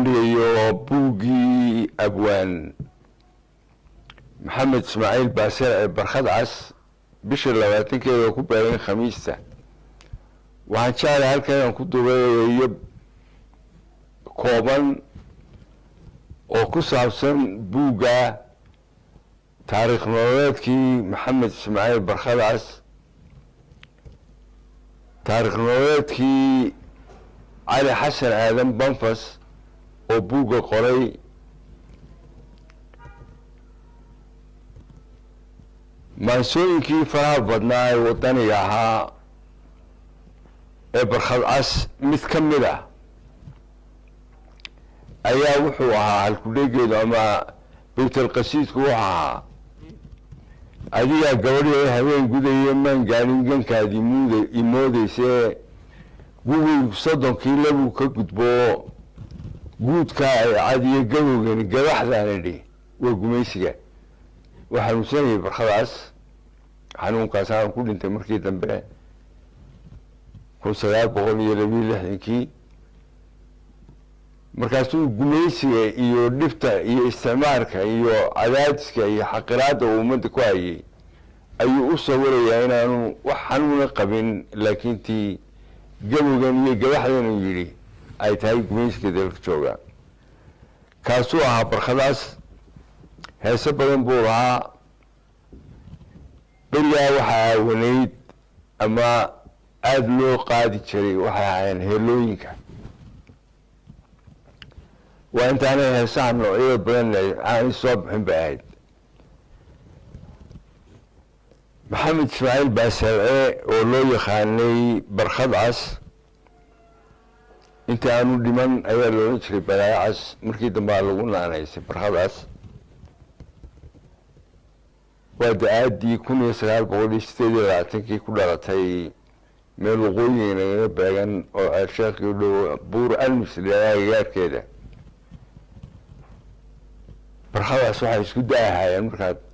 bandhigayo buuggii abwaan maxamed ismaaciil baasir ee barkhad cas bisha labaatankeeda oo ku beegan khamiista waxaan jeclahay halkan inaan ku dubeeyo kooban oo ku saabsan buugga taariikh nololeedkii maxamed ismaaciil barkhad cas taariikh nololeedkii cali xasan aadan banfas oo buugga qoray maansooyinkii faraha badnaa ee wadaniga ahaa ee barkhad cas mid ka mid ah ayaa wuxuu ahaa halkudhegeedu ama baytalqasiidku wuxuu ahaa adigaa gabadhii habeen gudaya maan gaarin gankaadii muud imoodeyse gugii soddonkii labuu ka gudbo guudkaa ay cadiyo gabowgani gabaxdaana dhi waa gumaysiga waa xanuunsanayay barkhadaas xanuunkaas aan ku dhintay markii dambe kun sagaal boqol iyo labiyo lixdankii markaasuu gumaysiga iyo dhibta iyo isticmaarka iyo cadaadiska iyo xaqiraadda uu ummadda ku hayay ayuu u sawirayaa inaanu wax xanuuna qabin laakiin tii gabowgan iyo gabaxdan uu yidhi ay tahay gumaysiga dalka jooga kaasuu ahaa barkhadaas heese badan buu lahaa berigaa waxaa aawanayd ama aada loo qaadi jiray waxay ahaayeen heelooyinka waa intaanay heesaha noocyada badan aanay soo bixin bay ahayd maxamed ismaaciil baasarce oo loo yaqaanay barkhad cas inta aanu dhiman ayaa loolan jiray balaayo cas markii dambe aa lagu naanaysay barkhad cas waa da-aadii kun iyo sagaal boqol iyo sideed iyo labaatankii ku dhalatay meel waqooyiga nagaga beegan oo ceersheekii u dhow buur almis leedaha gagaarkeeda barkhadaas waxay isku da-ahaayeen markaad